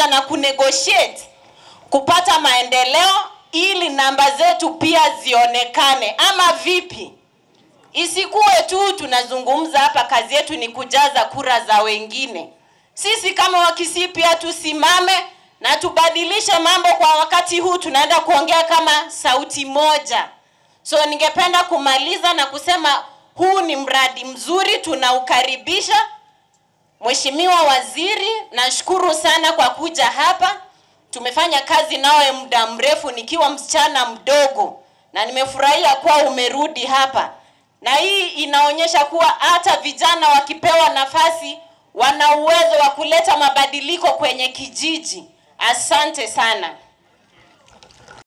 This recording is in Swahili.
kuja na kunegotiate kupata maendeleo ili namba zetu pia zionekane, ama vipi? Isikuwe tu tunazungumza hapa, kazi yetu ni kujaza kura za wengine. Sisi kama Wakisii pia tusimame na tubadilishe mambo kwa wakati huu, tunaenda kuongea kama sauti moja. So ningependa kumaliza na kusema huu ni mradi mzuri, tunaukaribisha. Mheshimiwa Waziri, nashukuru sana kwa kuja hapa. Tumefanya kazi nawe muda mrefu nikiwa msichana mdogo, na nimefurahia kuwa umerudi hapa, na hii inaonyesha kuwa hata vijana wakipewa nafasi wana uwezo wa kuleta mabadiliko kwenye kijiji. Asante sana.